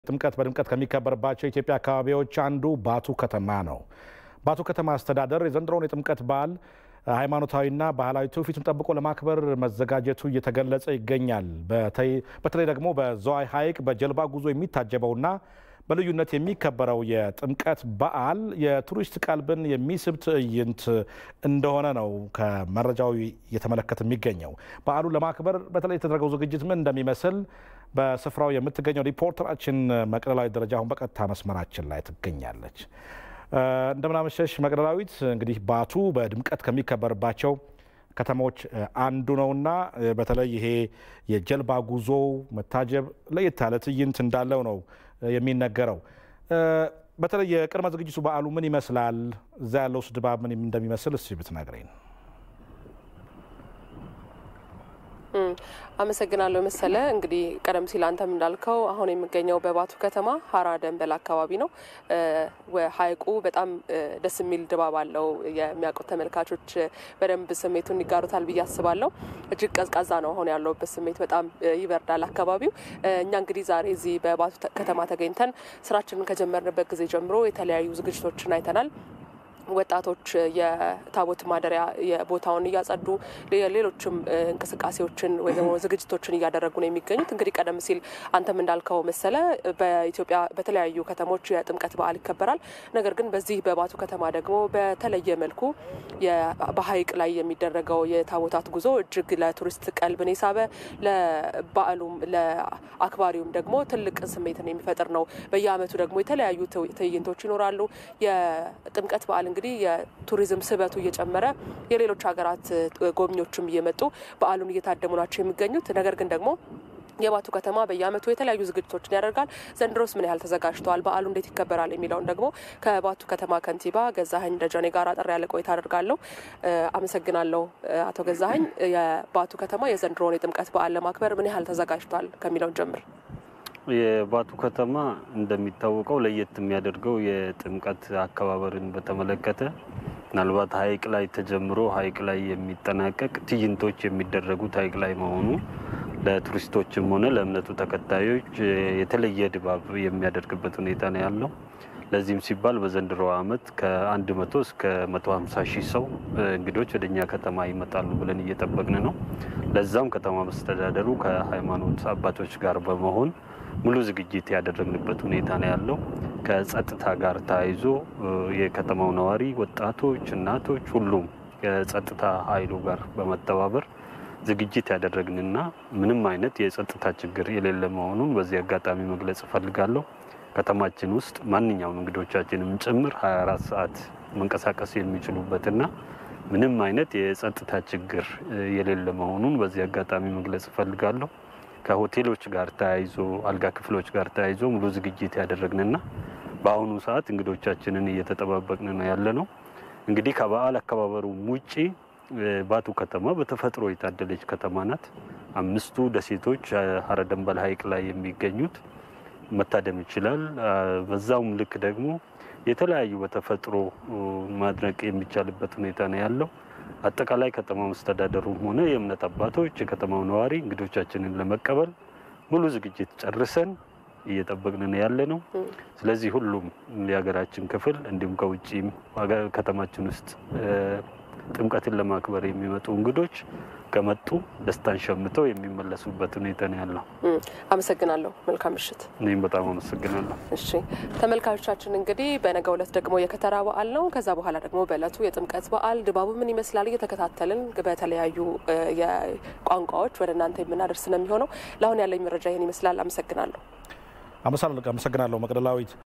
ጥምቀት በድምቀት ከሚከበርባቸው የኢትዮጵያ አካባቢዎች አንዱ ባቱ ከተማ ነው። ባቱ ከተማ አስተዳደር የዘንድሮውን የጥምቀት በዓል ሃይማኖታዊና ባህላዊ ትውፊቱን ጠብቆ ለማክበር መዘጋጀቱ እየተገለጸ ይገኛል። በተለይ ደግሞ በዘዋይ ሐይቅ በጀልባ ጉዞ የሚታጀበውና በልዩነት የሚከበረው የጥምቀት በዓል የቱሪስት ቀልብን የሚስብ ትዕይንት እንደሆነ ነው ከመረጃው እየተመለከተ የሚገኘው። በዓሉን ለማክበር በተለይ የተደረገው ዝግጅት ምን እንደሚመስል በስፍራው የምትገኘው ሪፖርተራችን መቅደላዊት ደረጃ አሁን በቀጥታ መስመራችን ላይ ትገኛለች። እንደምናመሸሽ መቅደላዊት። እንግዲህ ባቱ በድምቀት ከሚከበርባቸው ከተሞች አንዱ ነውና በተለይ ይሄ የጀልባ ጉዞ መታጀብ ለየት ያለ ትዕይንት እንዳለው ነው የሚነገረው። በተለይ የቅድመ ዝግጅቱ በዓሉ ምን ይመስላል? እዛ ያለው ድባብ ምን እንደሚመስል እስኪ ብትነግረኝ። አመሰግናለሁ መሰለ። እንግዲህ ቀደም ሲል አንተም እንዳልከው አሁን የሚገኘው በባቱ ከተማ ሀራ ደንበል አካባቢ ነው። ሐይቁ በጣም ደስ የሚል ድባብ አለው። የሚያውቁት ተመልካቾች በደንብ ስሜቱን ይጋሩታል ብዬ አስባለሁ። እጅግ ቀዝቃዛ ነው አሁን ያለውበት ስሜት፣ በጣም ይበርዳል አካባቢው። እኛ እንግዲህ ዛሬ እዚህ በባቱ ከተማ ተገኝተን ስራችንን ከጀመርንበት ጊዜ ጀምሮ የተለያዩ ዝግጅቶችን አይተናል። ወጣቶች የታቦት ማደሪያ ቦታውን እያጸዱ ሌሎችም እንቅስቃሴዎችን ወይ ደግሞ ዝግጅቶችን እያደረጉ ነው የሚገኙት። እንግዲህ ቀደም ሲል አንተም እንዳልከው መሰለ በኢትዮጵያ በተለያዩ ከተሞች የጥምቀት በዓል ይከበራል። ነገር ግን በዚህ በባቱ ከተማ ደግሞ በተለየ መልኩ በሐይቅ ላይ የሚደረገው የታቦታት ጉዞ እጅግ ለቱሪስት ቀልብን የሳበ ለበዓሉም ለአክባሪውም ደግሞ ትልቅ ስሜትን የሚፈጥር ነው። በየዓመቱ ደግሞ የተለያዩ ትዕይንቶች ይኖራሉ። የጥምቀት በዓል እንግዲህ የቱሪዝም ስበቱ እየጨመረ የሌሎች ሀገራት ጎብኚዎችም እየመጡ በዓሉን እየታደሙ ናቸው የሚገኙት። ነገር ግን ደግሞ የባቱ ከተማ በየዓመቱ የተለያዩ ዝግጅቶችን ያደርጋል። ዘንድሮስ ምን ያህል ተዘጋጅተዋል? በዓሉ እንዴት ይከበራል? የሚለውን ደግሞ ከባቱ ከተማ ከንቲባ ገዛኸኝ ደጀኔ ጋር አጠር ያለ ቆይታ አደርጋለሁ። አመሰግናለሁ አቶ ገዛኸኝ። የባቱ ከተማ የዘንድሮውን የጥምቀት በዓል ለማክበር ምን ያህል ተዘጋጅቷል ከሚለውን ጀምር። የባቱ ከተማ እንደሚታወቀው ለየት የሚያደርገው የጥምቀት አከባበርን በተመለከተ ምናልባት ሐይቅ ላይ ተጀምሮ ሐይቅ ላይ የሚጠናቀቅ ትዕይንቶች የሚደረጉት ሐይቅ ላይ መሆኑ ለቱሪስቶችም ሆነ ለእምነቱ ተከታዮች የተለየ ድባብ የሚያደርግበት ሁኔታ ነው ያለው። ለዚህም ሲባል በዘንድሮ ዓመት ከአንድ መቶ እስከ መቶ ሀምሳ ሺህ ሰው እንግዶች ወደ እኛ ከተማ ይመጣሉ ብለን እየጠበቅን ነው። ለዛም ከተማ መስተዳደሩ ከሃይማኖት አባቶች ጋር በመሆን ሙሉ ዝግጅት ያደረግንበት ሁኔታ ነው ያለው። ከጸጥታ ጋር ተያይዞ የከተማው ነዋሪ፣ ወጣቶች፣ እናቶች ሁሉም ከጸጥታ ኃይሉ ጋር በመተባበር ዝግጅት ያደረግንና ምንም አይነት የጸጥታ ችግር የሌለ መሆኑን በዚህ አጋጣሚ መግለጽ እፈልጋለሁ። ከተማችን ውስጥ ማንኛውም እንግዶቻችንም ጭምር 24 ሰዓት መንቀሳቀስ የሚችሉበትና ምንም አይነት የጸጥታ ችግር የሌለ መሆኑን በዚህ አጋጣሚ መግለጽ እፈልጋለሁ። ከሆቴሎች ጋር ተያይዞ አልጋ ክፍሎች ጋር ተያይዞ ሙሉ ዝግጅት ያደረግንና በአሁኑ ሰዓት እንግዶቻችንን እየተጠባበቅን ነው ያለ ነው። እንግዲህ ከበዓል አከባበሩ ውጪ ባቱ ከተማ በተፈጥሮ የታደለች ከተማ ናት። አምስቱ ደሴቶች ሀረ ደንበል ሐይቅ ላይ የሚገኙት መታደም ይችላል። በዛውም ልክ ደግሞ የተለያዩ በተፈጥሮ ማድነቅ የሚቻልበት ሁኔታ ነው ያለው። አጠቃላይ ከተማ መስተዳደሩም ሆነ የእምነት አባቶች፣ የከተማው ነዋሪ እንግዶቻችንን ለመቀበል ሙሉ ዝግጅት ጨርሰን እየጠበቅን ያለ ነው። ስለዚህ ሁሉም የሀገራችን ክፍል እንዲሁም ከውጭም ከተማችን ውስጥ ጥምቀትን ለማክበር የሚመጡ እንግዶች ከመጡ ደስታን ሸምተው የሚመለሱበት ሁኔታ ነው ያለው። አመሰግናለሁ። መልካም ምሽት። እኔም በጣም አመሰግናለሁ። እሺ ተመልካቾቻችን፣ እንግዲህ በነገው ዕለት ደግሞ የከተራ በዓል ነው። ከዛ በኋላ ደግሞ በዕለቱ የጥምቀት በዓል ድባቡ ምን ይመስላል እየተከታተልን በተለያዩ ቋንቋዎች ወደ እናንተ የምናደርስ ነው የሚሆነው። ለአሁን ያለኝ መረጃ ይህን ይመስላል። አመሰግናለሁ። አመሰግናለሁ መቅደላዊት።